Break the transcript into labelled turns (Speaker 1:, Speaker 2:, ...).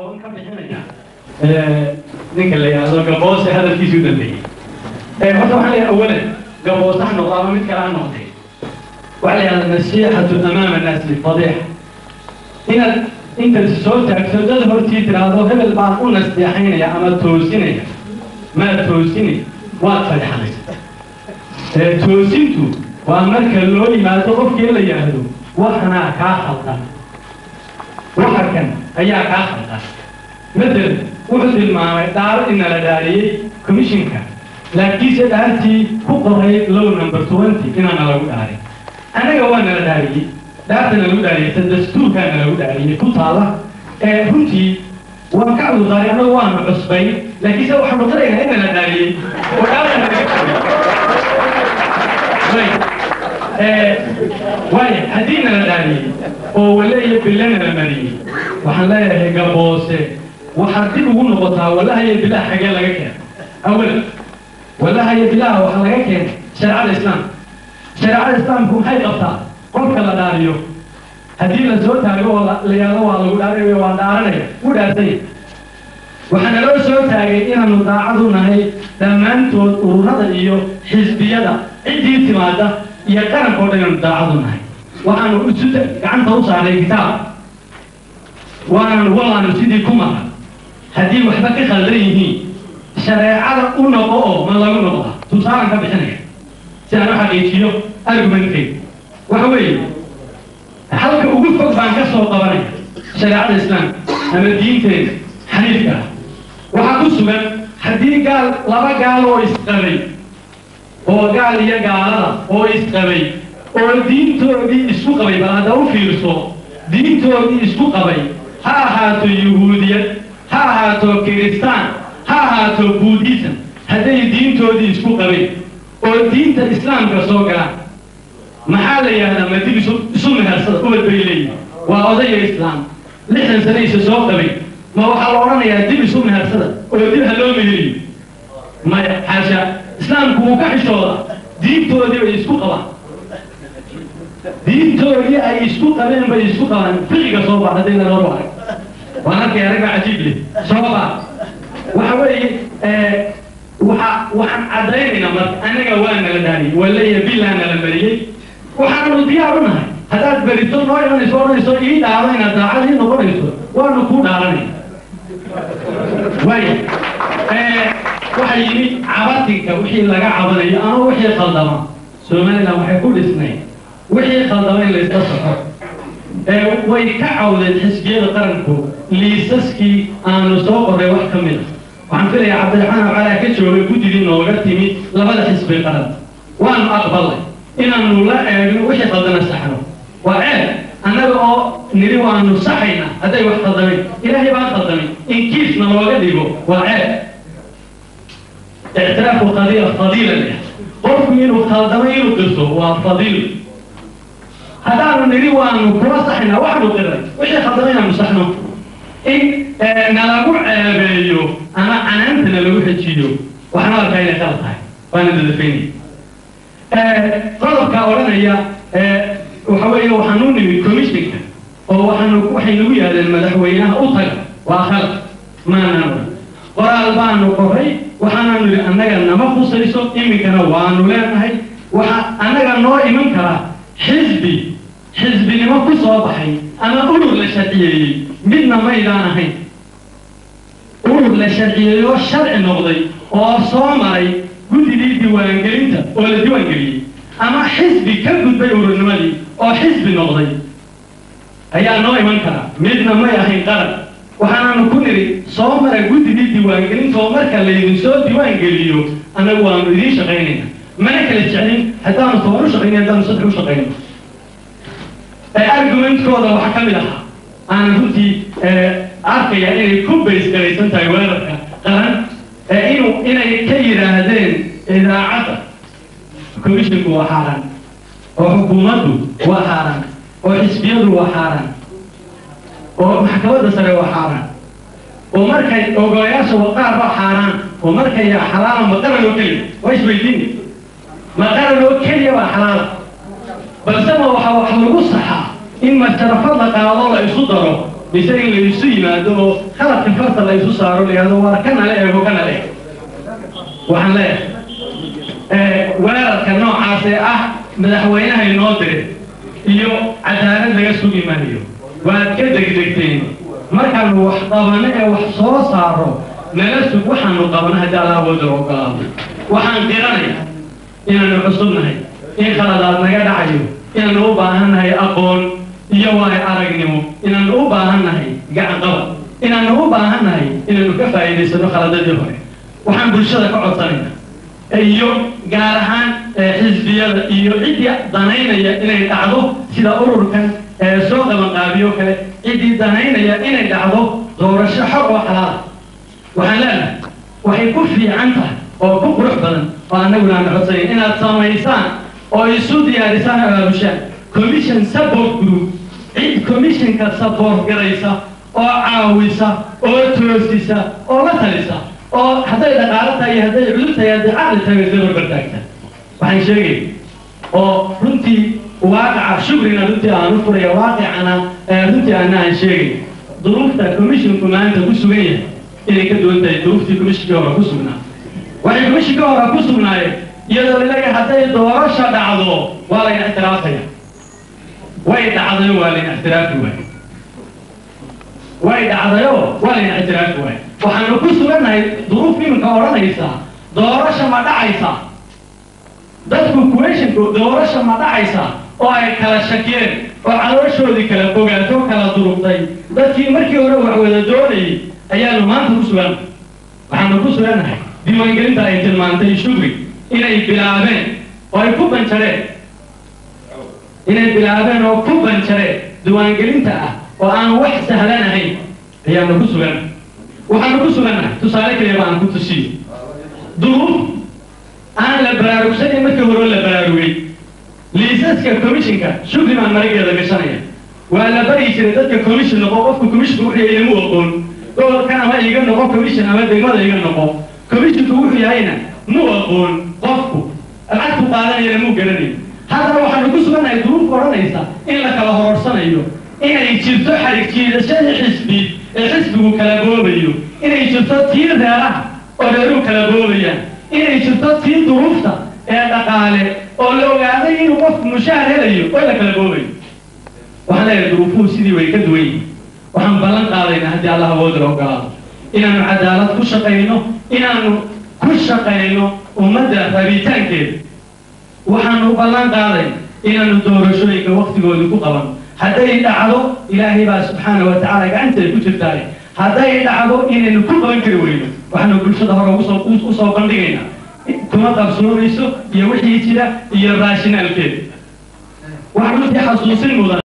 Speaker 1: ka bixinaya ninka la yidhaahdo gaboose hadalkiisii u dambeeyey horta waxaa la yidhaha awalan gaboose ha noqdo ama mid kale ha noqdee waxaa la yidhahda nasiixatu amaama annaas lifadiixa inaad intaad soo taagto dad hortii tiraahdo hebel baan u nasteexaynaya ama toosinaya maad toosini waad fadixanaysa toosintu waa marka loo yimaado qofkii la yidhaahdo waxanaa kaa khaldan waxa kan ayaa kaa khaldan مثل wuxuu tilmaamay dhaaro inala dhaariyey commissionka laakiinse dhaartii ku qoray low number twenty inaana lagu dhaarin annaga waa nala dhaariyey dhaartana lagu dhaariyey ta dastuurkaana lagu dhaariyey ku taala ee runtii waan ka cudurdaari annagu waanu cusbay laakiinse waxaanu qiraynaa in nala dhaariyey oo dhaartana laga waaya haddii nala dhaariyey oo wale iyo bille nala mariyey waxaan leeyahay gaboose waxaad dib ugu noqotaa walahayo bilaha xagee laga keena awalan walahayo bilaha waxaa laga keenay shareecada islaamka shareecada islaamku maxay qabtaa qofka la dhaariyo haddii la soo taago oo la yidhahdo waa lagu dhaarinayo waan dhaaranaya u dhaarsanya waxaa naloo soo taagay inaanu daacadu nahay dhammaantood ururada iyo xisbiyada ciddii timaada iyo qarankao dhan inaanu daacadu nahay waxaanu isu gacanta u saaray kitaab waananu wallaanu sidii ku mara haddii waxba ka khaldan yihiin shareecada u noqo oo ma lagu noqda tusaalan ka bixinaya si aan u xaqiijiyo argumentkayga waxa weeye halka ugu fog baan ka soo qabanaya shareecada islaamka ama diinteena xaniifka ah waxaa ku sugan haddii gaal laba gaal oo isqabay oo gaal iyo gaalada oo isqabay oo diintoodii isku qabay bal hadda u fiirso diintoodii isku qabay ha ahaato yuhuudiyad ha ahaato kiristaan ha ahaato buudhism hadday diintoodii isku qabeen oo diinta islaamka soo galaan maxaa la yidhahdaa ma dib isu isu mehersada ubad bay leeyihin waa odaya islaam lixdan sanaysa soo qabay ma waxaa la odhanayaa dib isu mehersada oo dib ha loo meheriyo maya xaasha islaamku wuu ka xishooda diintoodii bay isku qabaan diintoodii ay isku qabeen bay isku qabaan fiqiga soo bax hadday naloo arag waan arkay arag baa cajiib leh soo bax waxa weeye waxa waxaan caddaynaynaa marka anaga waa nala dhaariyey waleya bilaa nala mariyey waxaanu diyaar u nahay haddaad berito noo imanayso odhanayso ii dhaaro inaad daacad ii noqonayso waanu kuu dhaaranay waaya waxa yimi cabatinka wixii laga cabanayo ama wixii khaldama somaliland waxay ku dhisnay wixii khaldama in layska saxo way ka cawdeen xisbiyada qaranku liisaskii aanu soo qoray wax ka mid a waxaan filayaa cabdiraxmaan calaa ka joogay guddigii nooga timi labada xisbi qaran waanu aqbalay inaanu la eegno wixii khaldana saxno waa ceeb annaga oo niri waanu saxayna hadday wax khaldamay ilaahay baan khaldamay in kiisna looga dhigo waa ceeb ictiraafu qadiila fadiila leh qofku inuu khaldamay inuu qirto waa fadiil haddaanu nidhi waanu kula saxaynaa waxaanu qiray wixii khaldamay inaanu saxno in nalagu ceebeeyo ama canaanta nalagu xejiyo waxaanu arkaa inay qalad tahay waana dadafaynaya qodobka odhanaya waxa weeye waxaanu nimid commissionka oo waxaanu waxay nagu yaahdeen madaxweynaha u taga waa khalad maanaan odhan qoraal baanu qoray waxaanaanu yidhi annaga nama khusayso iminkana waanu leenahay waxa annaga noo iman karaa xisbi xisbinimo ku soo baxay ama urur la sharciyeeyey midna maydaan ahayn urur la sharciyeeyey oo sharci noqday oo soo maray guddigii diiwaangelinta oo la diiwaangeliyey ama xisbi ka gudbay ururnimadii oo xisbi noqday ayaa noo iman karaa midna may ahayn qaran waxaanaanu ku nidhi soo mara guddigii diiwaangelinta oo marka laydin soo diiwaangeliyo annagu waanu idiin shaqaynayna mana kala jeclin haddaanu toban u shaqayna haddaanu saddex u shaqayno argumentkooda waxaa ka mid ahaa aanan runtii arkaya inay ku baysgaraysan tahay weerarka qaran inuu inay ka yidhaahdeen idaacadda commissionku waa xaaraan oo xukuumaddu waa xaaraan oo xisbiyadu waa xaaraan oo maxkamadda sare waa xaaraan oo markay ogolayaasha waqaar waa xaaraan oo markay xalaala ma qaran oo keliya waa isweydiini ma qaran oo keliya waa xalaala balse ma waxa wax lagu saxaa in masharafad la qaado la isu daro mise in laysu yimaado oo khaladka farta la isu saaro layihahdo waa kanala eego kanala eeg waxaan leeyahay weerarka noocaas ee ah madaxweynaha inoo dire iyo cadaalad laga sugi maayo waad ka degdegteen markaanu wax qabano ee wax soo saaro nala sug waxaanu qabano haddii alla awoodda ogolaado waxaan qiranaya inaanu cusubnahay in khaladaad naga dhacayo inaanu u baahannahay aqoon iyo waayo aragnimo inaanu u baahannahay gacanqabad inaanu u baahannahay inaanu ka faa'iidaysano khaladadii hore waxaan bulshada ka codsanayna iyo gaar ahaan xisbiyada iyo ciddii danaynaya inay dhacdo sida ururkan soo qabanqaabiyo kale ciddii danaynaya inay dhacdo doorasho xor oo xalaala waxaan leenahay waxay ku fiican tahay oo ku qurux badan oo annaguna aan codsanayn inaad samaysaan oo isu diyaarisaan abaabushaan commission support group cid commissionka support garaysa oo caawisa oo toosisa oo la talisa oo hadday dhaqaalo tahay iyo hadday cudud tahay hadday caqli tahay way soo barbartaagta waxaan sheegay oo runtii waaqaca shukrina runtii aan u furaya waaqicana runtii ana aan sheegay duruufta commissionku maanta ku sugan yahay inay ka duwan tahay duruuftii commissionkii hore ku sugnaa waxay commissionkii hore ku sugnaayeen iyadoo ilaga hadday doorasha dhacdo waa layna ixtiraafaya way dhacdayo waa layna ixtiraafi waay way dhacdayo waa layna ixtiraafi waay waxaanu ku sugannahay duruuf iminka odhanaysa doorasha ma dhacaysa dadku kuweshinku doorasha ma dhacaysa oo ay kala shakiyeen oo calooshoodii kala fogaato kala durugtay dadkii markii hore wax wada doonayay ayaanu maanta ku sugan waxaanu ku sugannahay diiwaangelinta ay tilmaantay shugri inay bilaabeen oo ay ku banjareen inay bilaabeen oo ku banjareen diiwaangelinta ah oo aan wax sahlan ahayn ayaanu ku sugannahay waxaanu ku sugannahay tusaale kaliya baan ku tusiyo duruuf aan la baraarugsanay markii hore la baraarugay liisaska commissionka shugri baan marageeda gashanaya waa la bari jiray dadka commission noqo qofka commissionka wuxuu yahay inama aqoon gobolkan ama iga noqo commission ama degmada iga noqo commissionka wuxuu yahayna mu aqoon qofku lacagtu qaadanayana muu garanayo haddana waxaanu ku sugannahay duruuf odhanaysa in la kala hororsanayo inay jirto xarig jiidashadii xisbi ee xisbigu kala boobayo inay jirto tii reeraha oo reeruhu kala boobayaan inay jirto tii duruufta ee dhaqaale oo la ogaaday inuu qofku mushaar helayo oo la kala boobayo waxaan leeyahay duruufuhu sidii way ka duwan yihin waxaan ballan qaadaynaa haddii allah awoodala ogolaado inaanu cadaalad ku shaqayno inaanu ku shaqayno ummadda rabitaankeeda waxaanu ballan qaaday inaanu doorashooyinka waktigoodii ku qaban hadday dhacdo ilaahay baa subxaana wa tacaala gacanteeda ku jirtaay hadday dhacdo inaynu ku qaban kari weyno waxaanu bulshada hore usoo usoo bandhigaynaa kuma qabsoomayso iyo wixii jira iyo raashinaalkeeda waxaa runtii xasuusin mudan